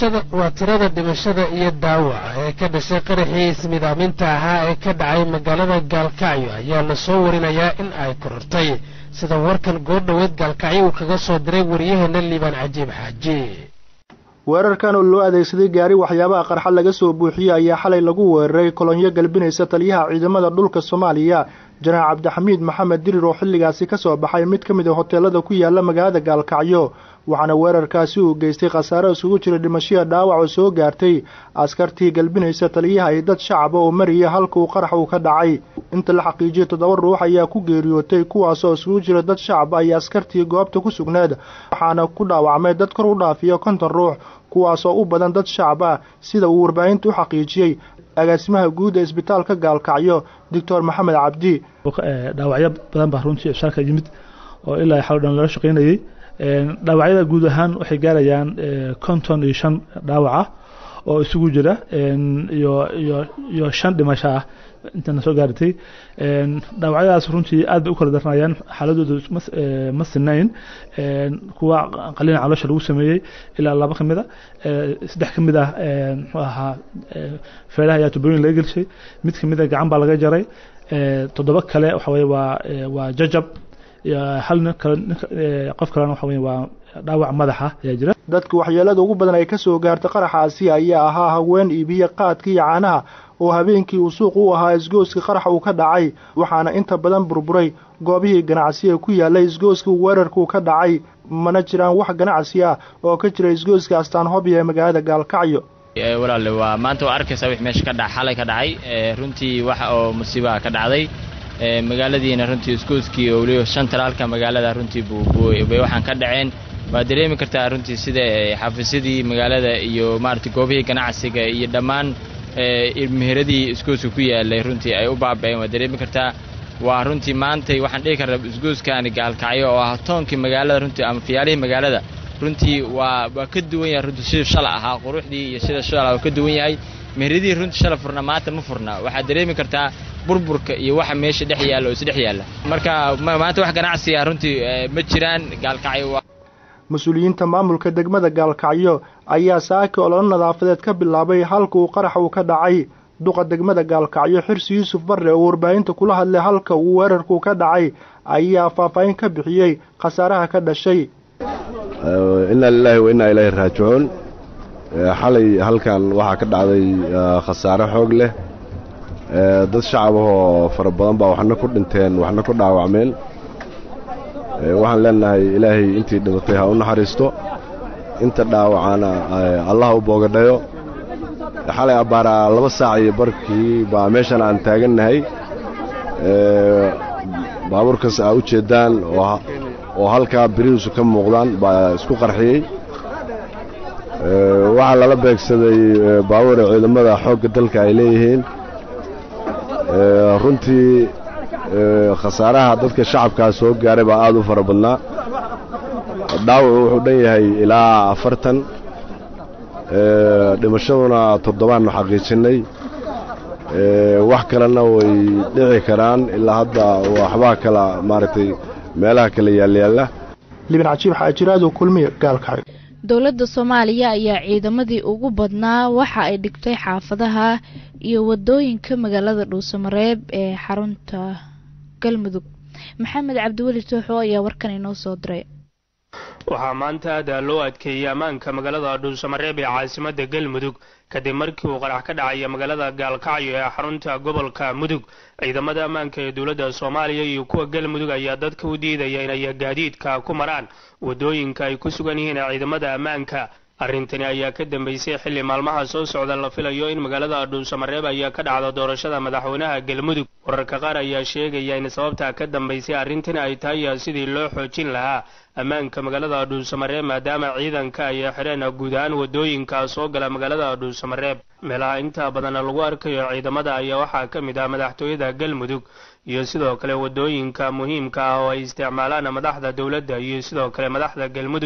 dhimashada waa tirada dhimashada iyo dhaawaca ee ka dhashay qaraxii ismidaaminta ahaa ee ka dhacay magaalada gaalkacyo ayaa la soo warinayaa in ay korortay sida warkan goordhoweed gaalkacyo uu kaga soo diray waryaheena liibaan cajiib xaaji weerarkan oo loo adeegsaday gaari waxyaabaha qarxa laga soo buuxiyey ayaa xalay lagu weeraray kolonyo galbinaysa taliyaha ciidamada dhulka soomaaliya janaac cabdixamiid maxamed dirir oo xilligaasi ka soo baxay mid ka mid a hoteelada ku yaala magaalada gaalkacyo waxaana weerarkaasi uu geystay khasaare isugu jira dhimashiya dhaawac oo soo gaartay askartii galbinaysa taliyaha iyo dad shacaba oo maraya halka uu qarax uu ka dhacay inta la xaqiijiyay toddoba ruux ayaa ku geeriyootay kuwaasoo isugu jira dad shacaba iyo askartii goobta ku sugneed waxaana ku dhaawacmay dad kor u dhaafiyo konton ruux kuwaasoo u badan dad shacab ah sida uu warbaahinta u xaqiijiyey agaasimaha guud ee isbitaalka gaalkacyo doctor maxamed cabdi dhaawacyo badan baa runtii ibsaalka yimid oo ilaa xal dhan lala shaqaynayey dhaawacyada guud ahaan waxay gaarayaan konton iyo shan dhaawac ah oo isugu jira iyo iyo iyo shan dhimasho ah intana soo gaaratay dhaawacyadaas runtii aad bay u kala daranayaan xaaladooda ma sinayn kuwa qalina caloosha lagu sameeyey ilaa laba ka mid a saddex ka mid ah muxuu ahaa feeraha ayaa tubooyin laga gelshay mid ka mid a gacan baa laga jaray toddoba kale waxa weye waa waa jajab hal nin kale qof kalena waxa weye waa dhaawac madaxa ayaa jira dadka waxyeelada ugu badan ay ka soo gaartay qaraxaasi ayaa ahaa haween iibiye qaadka iyo caanaha oo habeenkii uu suuq u ahaa isgooska qarax uu ka dhacay waxaana inta badan burburay goobihii ganacsiga ku yaallay isgooska weerarkuu ka dhacay mana jiraan wax ganacsi ah oo ka jira isgooska astaan hobya ee magaalada gaalkacyo walaale waa maanta waa arkaysaa wix meesha ka dha xalay ka dhacay runtii wax oo musiibaha ka dhacday magaaladiina runtii isgooskii oo weliba shan talaalka magaalada runtii bay waxaan ka dhaceen waa dareemi kartaa runtii sida xafiisyadii magaalada iyo maaragtay goobihii ganacsiga iyo dhammaan meheradii isgooska ku yaalay runtii ay u baaba'een waa dareemi kartaa waa runtii maantay waxaan dhihi karnaa isgooskaani gaalkacyo oo ah toonkii magaalada runtii ama fiyaalihii magaalada runtii waa waa ka duwan yahay runtii siduu shala ahaa quruxdii iyo sida shala waa ka duwan yahay meheradii runtii shala furna maanta ma furna waxaad dareemi kartaa burburka iyo waxa meesha dhex yaalla oo isdhex yaalla marka maanta wax ganacsiga runtii ma jiraan gaalkacyo mas-uuliyiinta maamulka degmada gaalkacyo ayaa saaki ololo nadaafadeed ka bilaabay halka uu qarax uu ka dhacay duqa degmada gaalkacyo xirsi yuusuf barre oo warbaahinta kula hadlay halka uu weerarku ka dhacay ayaa faahfaahin ka bixiyey khasaaraha ka dhashay inaa lilaahi wa innaa ilaahi raajicuun xalay halkan waxaa ka dhacday khasaare xoog leh dad shacab ahoo fara badan baa waxna ku dhinteen waxna ku dhaawacmeen waxaan leenahay ilaahay intii dhimatay ha u naxariisto inta dhaawacana allah u boogadhayo xalay abbaaraa laba saac iyo barkii baa meeshan aan taagannahay baabuurkaas aa u jeeddaan oo halkaa birihiisu ka muuqdaan baa isku qarxiyey waxaa lala beegsaday baabuura ciidamada xoogga dalka ay leeyihiin runtii khasaaraha dadka shacabkaa soo gaaray baa aad u fara badnaa dhaawacu wuxuu dhan yahay ilaa afartan dhimashaduna toddobaannu xaqiijinnay wax kalena way dhici karaan ilaa hadda waxbaa kala maaragtay meelaha kala yaalyaalla libin cajiib xaajiraadu kulmiye gaalkacyo dowladda soomaaliya ayaa ciidamadii ugu badnaa waxa ay dhigtay xaafadaha iyo wadooyinka magaalada dhuusamareeb ee xarunta galmudug maxamed cabdiweli tooxo ayaa warkan inoo soo diray waxaa maanta aada loo adkeeyey ammaanka magaalada dhuusamareeb ee caasimadda galmudug kadib markii uu qarax ka dhacaya magaalada gaalkacyo ee xarunta gobolka mudug ciidamada ammaanka ee dowladda soomaaliya iyo kuwa galmudug ayaa dadka u diidaya inay gaadiidka ku maraan wadooyinka ay ku sugan yihiin ciidamada ammaanka arrintani ayaa ka dambeysay xilli maalmaha soo socda la filayo in magaalada dhuusamareeb ayaa ka dhacda doorashada madaxweynaha galmudug wararka qaar ayaa sheegaya in sababta ka dambeysay arrintani ay tahay sidii loo xoojin lahaa ammaanka magaalada dhuusamareeb maadaama ciidanka ay xidheen guud ahaan wadooyinka soo gala magaalada dhuusamareeb meelaha inta badan lagu arkayo ciidamada ayaa waxaa ka mid ah madaxtooyada galmudug iyo sidoo kale wadooyinka muhiimka ah oo ay isticmaalaan madaxda dowladda iyo sidoo kale madaxda galmudug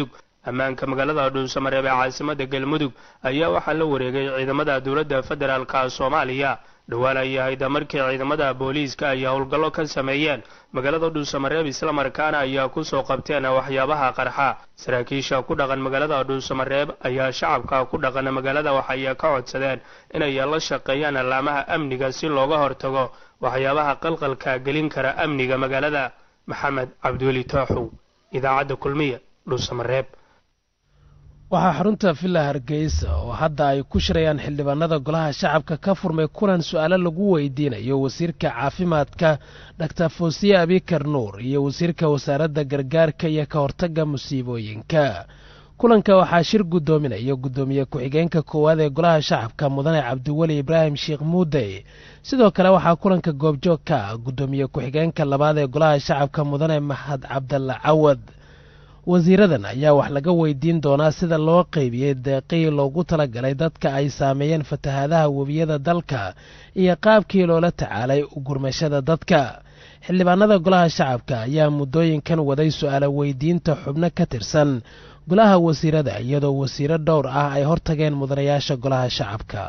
ammaanka magaalada dhuusamareeb ee caasimada galmudug ayaa waxaa la wareegay ciidamada dowladda federaalka soomaaliya dhowaan ay ahayd markii ciidamada booliiska ay howlgallo ka sameeyeen magaalada dhuusamareeb islamarkaana ayaa kusoo qabteen waxyaabaha qarxa saraakiisha ku dhaqan magaalada dhuusamareeb ayaa shacabka ku dhaqan magaalada waxay ka codsadeen inay la shaqeeyaan allaamaha amniga si looga hortago waxyaabaha qalqalka gelin kara amniga magaalada maxamed cabdiweli tooxow idaacadda kulmiya dhuusamareeb waxaa xarunta villa hargeysa oo hadda ay ku shirayaan xildhibaanada golaha shacabka ka furmay kulan su-aalo lagu weydiinayo wasiirka caafimaadka dhaktar foosiye abikar nuur iyo wasiirka wasaaradda gargaarka iyo ka hortagga musiibooyinka kulanka waxaa shir guddoominaya guddoomiye ku-xigeenka koowaad ee golaha shacabka mudane cabdiweli ibraahim sheekh muudey sidoo kale waxaa kulanka goobjoog ka ah guddoomiye ku-xigeenka labaad ee golaha shacabka mudane mahad cabdalla cawad wasiiradan ayaa wax laga weydiin doonaa sida loo qeybiyey deeqii loogu talagalay dadka ay saameeyeen fatahaadaha webiyada dalka iyo qaabkii loola tacaalay gurmashada dadka xildhibaanada golaha shacabka ayaa muddooyinkan waday su-aalo weydiinta xubno ka tirsan golaha wasiirada iyadoo wasiiro dhowr ah ay hortageen mudanayaasha golaha shacabka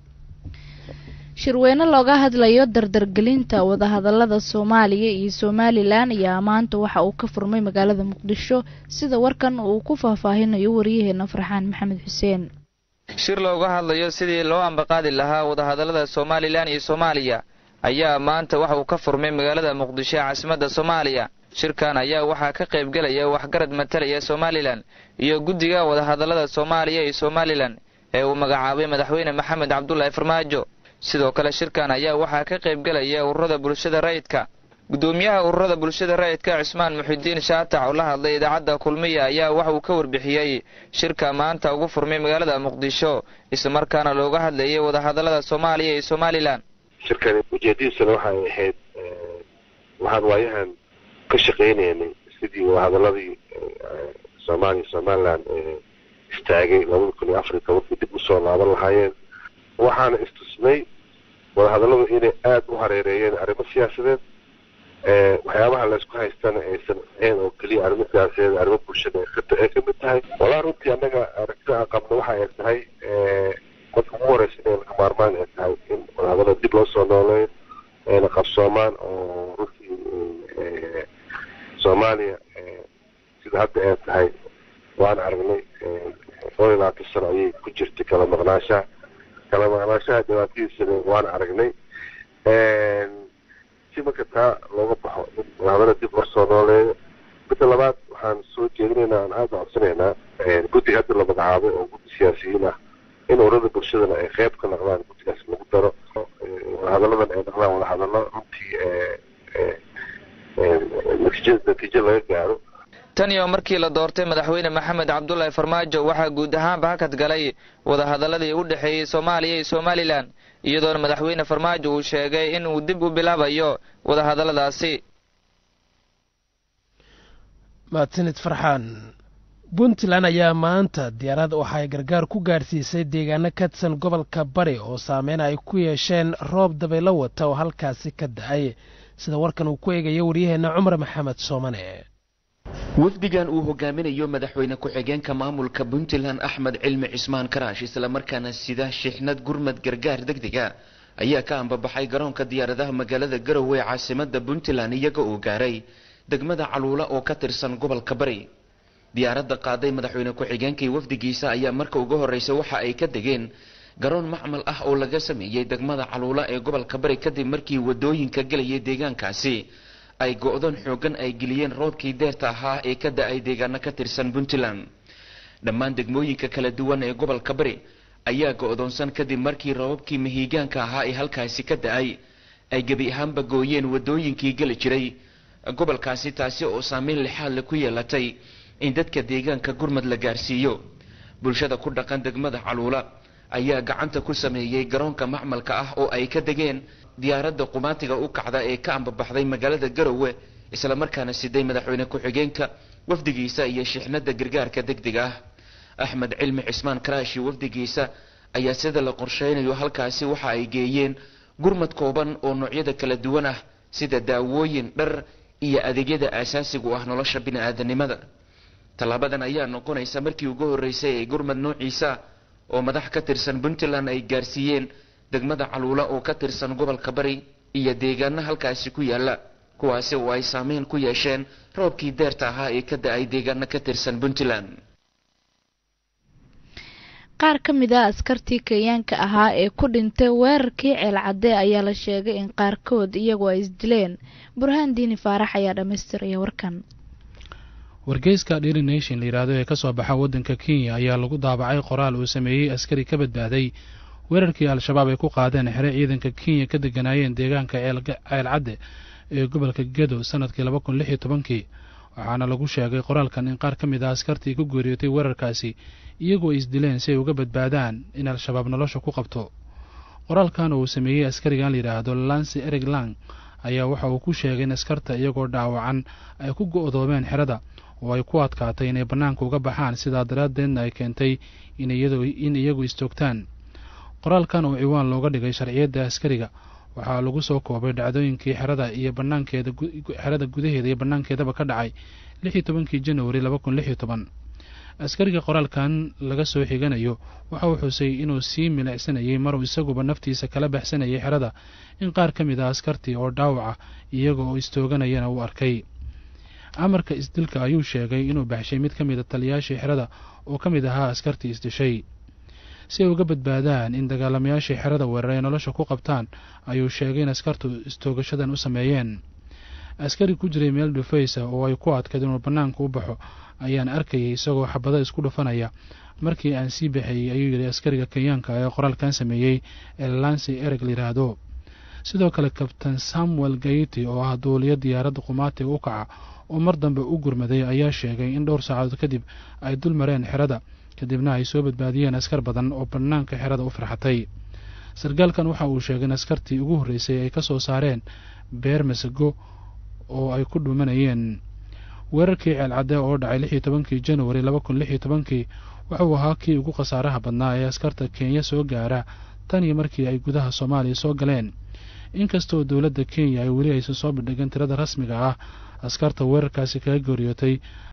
shirweyne looga hadlayo dardargelinta wadahadalada soomaaliya iyo somalilan ayaa maanta waxa uu ka furmay magaalada muqdisho sida warkan uu ku faahfaahinayo waryaheena farxaan maxamed xuseen shir looga hadlayo sidii loo ambaqaadi lahaa wadahadalada somalilan iyo soomaaliya ayaa maanta waxa uu ka furmay magaalada muqdisho ee caasimadda soomaaliya shirkan ayaa waxaa ka qaybgelaya waxgarad matalaya somalilan iyo guddiga wadahadalada soomaaliya iyo somalilan ee uu magacaabay madaxweyne maxamed cabdulaahi farmaajo sidoo kale shirkan ayaa waxaa ka qaybgelaya ururada bulshada rayidka guddoomiyaha ururada bulshada rayidka cismaan muxidiin shaatac oo la hadlay idaacadda kulmiya ayaa waxa uu ka warbixiyey shirka maanta ugu furmay magaalada muqdisho islamarkaana looga hadlayay wadahadalada soomaaliya iyo somalilan shirkani ujeedadiisana waxay ahayd waxaan waayahan ka shaqaynaynay sidii wadahadaladii soomaaliya somalilan istaagay labada kun iyo afar iyo tobankii dib usoo laaban lahaayeen waxaana istusnay wadahadalladu inay aada u hareereeyeen arrimo siyaasadeed waxyaabaha laysku haystana aysan ahayn oo keliya arrimo siyaasadeed arrimo bulshada ay ka mid tahay walaa runtii annaga aragtida aan qabno waxa ay tahay marka ugu horeysa inay laga maarmaan ay tahay in wadahadallada dib loo soo nooleeyo ayna qabsoomaan oo runtii soomaaliya sida hadda ay tahay waan aragnay dhowr iyo labaatan sano ayay ku jirtay kala maqnaashaha kala maqnaashaha dhibaatadiisana waan aragnay si marka taa looga baxo in wadahadala dib loo soo nooleeyo midda labaad waxaan soo jeedinaynaa aan aada codsanaynaa guddi hadda la magacaabay oo guddi siyaasiyiin ah in ururada bulshadana ay qeyb ka noqdaan guddigaas lagu daro wadahadalladan ay noqdaan wadahadallo runtii natiija natiijo laga gaaro tan iyo markii la doortay madaxweyne maxamed cabdulaahi farmaajo waxaa guud ahaanba hakad galay wadahadaladii u dhexeeyey soomaaliya iyo somalilan iyadoona madaxweyne farmaajo uu sheegay in uu dib u bilaabayo wadahadalladaasi mahadsanid farxaan puntland ayaa maanta diyaarad waxay gargaar ku gaadhsiisay deegaano ka tirsan gobolka bari oo saameyn ay ku yeesheen roob dabaylo wata oo halkaasi ka da-ay sida warkan uu ku eegayo waryaheenna cumar maxamed soomane wafdigan uu hogaaminayo madaxweyne ku-xigeenka maamulka puntland axmed cilmi cismaan karaash islamarkaana sida shixnad gurmad gargaar degdega ayaa ka ambabaxay garoonka diyaaradaha magaalada garowe ee caasimada puntland iyaga uu gaaray degmada caluula oo ka tirsan gobolka bari diyaaradda qaaday madaxweyne ku-xigeenkii wafdigiisa ayaa marka ugu horreysa waxa ay ka degeen garoon macmal ah oo laga sameeyey degmada caluula ee gobolka bari kadib markii wadooyinka gelayay deegaankaasi ay go-doon xoogan ay geliyeen roobkii deerta ahaa ee ka da-ay deegaano ka tirsan puntland dhammaan degmooyinka kala duwan ee gobolka bari ayaa go-doonsan kadib markii roobabkii mahiigaanka ahaa ee halkaasi ka da-ay ay gebi ahaanba gooyeen wadooyinkii geli jiray gobolkaasi taasi oo saameyn lixaadle ku yeelatay in dadka deegaanka gurmad la gaarsiiyo bulshada ku dhaqan degmada caluula ayaa gacanta ku sameeyey garoonka macmalka ah oo ay ka degeen diyaaradda qumaatiga u kacda ee ka ambabaxday magaalada garowe islamarkaana siday madaxweyne ku-xigeenka wafdigiisa iyo shixnada gargaarka degdega ah axmed cilmi cismaan karaashi wafdigiisa ayaa sida la qorsheynayo halkaasi waxa ay geeyeen gurmad kooban oo noocyada kala duwan ah sida daawooyin dhar iyo adeegyada aasaasigu ah nolosha bini-aadanimada tallaabadan ayaa noqonaysa markii ugu horreysay ee gurmad noociisa oo madax ka tirsan puntland ay gaarsiiyeen degmada caluula oo ka tirsan gobolka bari iyo deegaano halkaasi ku yaala kuwaasi oo ay saameyn ku yeesheen roobkii deerta ahaa ee ka da-ay deegaano ka tirsan puntland qaar ka mid a askartii kenyaanka ahaa ee ku dhintay weerarkii ceelcadde ayaa la sheegay in qaarkood iyagu ay isdileen burhaan diini faarax ayaa dhammaystiraya warkan wargeyska daily nation la yidhaahdo ee ka soo baxa waddanka kenya ayaa lagu daabacay qoraal uu sameeyey askari ka badbaaday weerarkii al-shabaab ay ku qaadeen xere ciidanka kenya ka deganaayeen deegaanka ceelcadde ee gobolka gedo sanadkii laba kun lix iyo tobankii waxaana lagu sheegay qoraalkan in qaar ka mid ah askartii ku geeriyootay weerarkaasi iyagoo isdileen si ay uga badbaadaan in al-shabaab nolosha ku qabto qoraalkan oo uu sameeyey askarigan la yidhaahdo lansi erig lang ayaa waxa uu ku sheegay in askarta iyagoo dhaawacan ay ku go-doomeen xerada oo ay ku adkaatay inay bannaanka uga baxaan sidaa daraaddeedna ay keentay in iyagu istoogtaan qoraalkan oo ciwaan looga dhigay sharciyadda askariga waxaa lagu soo koobay dhacdooyinkii xerada iyo banaankeeda xerada gudaheeda iyo bannaankeedaba ka dhacay lix iyo tobankii januari laba kun lix iyo toban askariga qoraalkan laga soo xiganayo waxa uu xusay inuu sii milicsanayay maruu isaguba naftiisa kala baxsanayay xerada in qaar ka mid ah askartii oo dhaawaca iyaga oo istooganayana uu arkay amarka isdilka ayuu sheegay inuu baxshay mid ka mida taliyaashii xerada oo ka mid ahaa askartii isdishay si ay uga badbaadaan in dagaalamayaashii xerada weerar ay nolosha ku qabtaan ayuu sheegay in askartu istoogashadan u sameeyeen askari ku jiray meel dhufaysa oo ay ku adkayd inuu bannaanka u baxo ayaan arkayay isagoo xabado isku dhufanaya markii aan sii baxayey ayuu yidhi askariga kenyaanka ee qoraalkan sameeyey ee lansi ereg layidhaahdo sidoo kale kabtain samuel gayti oo ah duuliyo diyaaradda qumaatiga u kaca oo mar dambe u gurmaday ayaa sheegay in dhowr saacadood kadib ay dul mareen xerada kadibna ay soo badbaadiyeen askar badan oo bannaanka xerada u farxatay sarkaalkan waxa uu sheegay in askartii ugu horreysay ay ka soo saareen beer masago oo ay ku dhumanayeen weerarkii ceelcadde oo dhacay lix iyo tobankii januari laba kun lix iyo tobankii wuxuu ahaa kii ugu khasaaraha badnaa ee askarta kenya soo gaara tan iyo markii ay gudaha soomaaliya soo galeen inkastoo dowladda kenya ay weli aysan soo bandhigin tirada rasmiga ah askarta weerarkaasi kaga geeriyootay